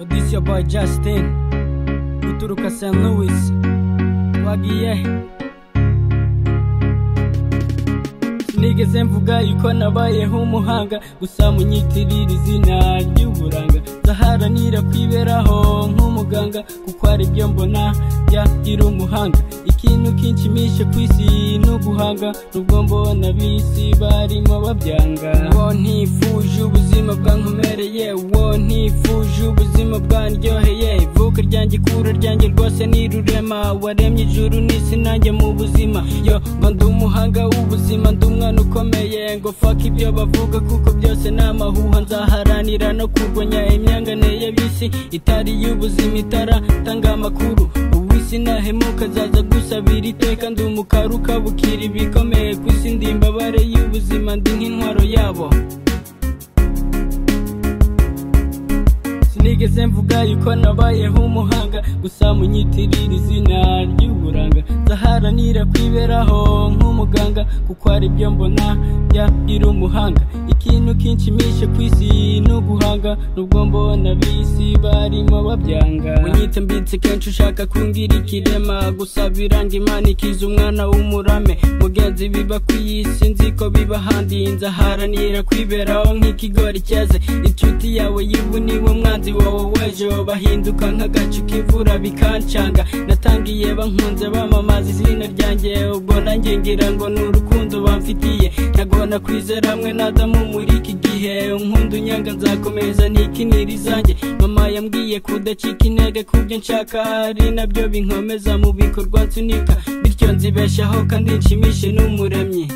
This your boy Justin kuturuka St. Louis twagiye sinigeze mvuga yuko nabayeho umuhanga gusa munyitirira izina ry'uburanga ndaharanira kwiberaho nk'umuganga kuko ari byo mbona byagira umuhanga ikintu kinshimisha ku isi ni uguhanga nubwo mbona bisi barimo babyanga wo ntifuje ubuzima bwankomereye wo ntifuje ubuzima bwandyoheye ivuka ryanjye ikura ryanjye rwose ni rurema waremye ijuru n'isi nanjye mu buzima yo mba ndi umuhanga w'ubuzima ndi umwana ukomeye ngo fuck ibyo bavuga kuko byose ni amahuha nzaharanira no kurwanya imyangane y'abisi itari y'ubuzima itaratanga amakuru ubu isi nahemuka azaza gusabira iteka ndi umukara ukabukira ibikomeye ku isi ndi imbabare y'ubuzima ndi nk'intwaro yabo sinigeze mvuga yuko nabayeho umuhanga gusa munyitirira izina ry'uburanga nzaharanira kwiberaho nk'umuganga kuko ari byo mbona byagira umuhanga ikintu kinshimisha ku isi ni uguhanga nubwo mbona bisi barimo babyanga munyite mbitse kenshi ushaka kungira ikirema gusa biranga imana ikiza umwana w'umurame mugenzi biba ku isi nzi ko biba ahandi nzaharanira kwiberaho nk'ikigori cyeze inshuti yawe y'ivu niba umwanzi wawe w'ejo bahinduka nk'agacu k'imvura bikancanga natangiye bankunze bamamaza izina ryanjye ubwo nanjye ngira ngo ni urukundo bamfitiye ntagona kwizera hamwe nadamu muri iki gihe nkunda unyanga nzakomeza ntikinira izanjye mama yambwiye kudacika intege ku byo nshaka ari nabyo binkomeza mu bikorwa nsunika bityo nzibeshaho kandi nshimishe n'umuremyi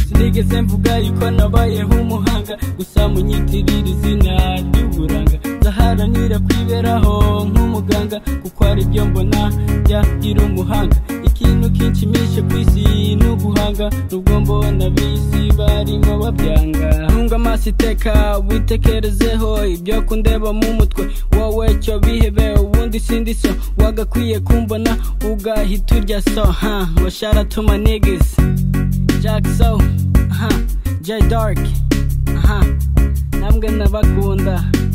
sinigeze mvuga yuko nabayeho umuhanga gusa munyitirira izina ry'uburanga nzaharanira kwiberaho nk'umuganga kuko ari byo mbona byagira umuhanga ikintu kinshimisha ku isi ni uguhanga nubwo mbona bisi barimo babyanga ntunga amaso iteka witekerezeho ibyo kundeba mu mutwe wowe cyo bihebe ubundi sindi so wagakwiye kumbona ugahita urya so ha ngo sharatuma nigisi Jack So, aha, J Dark, aha, namwe nabakunda.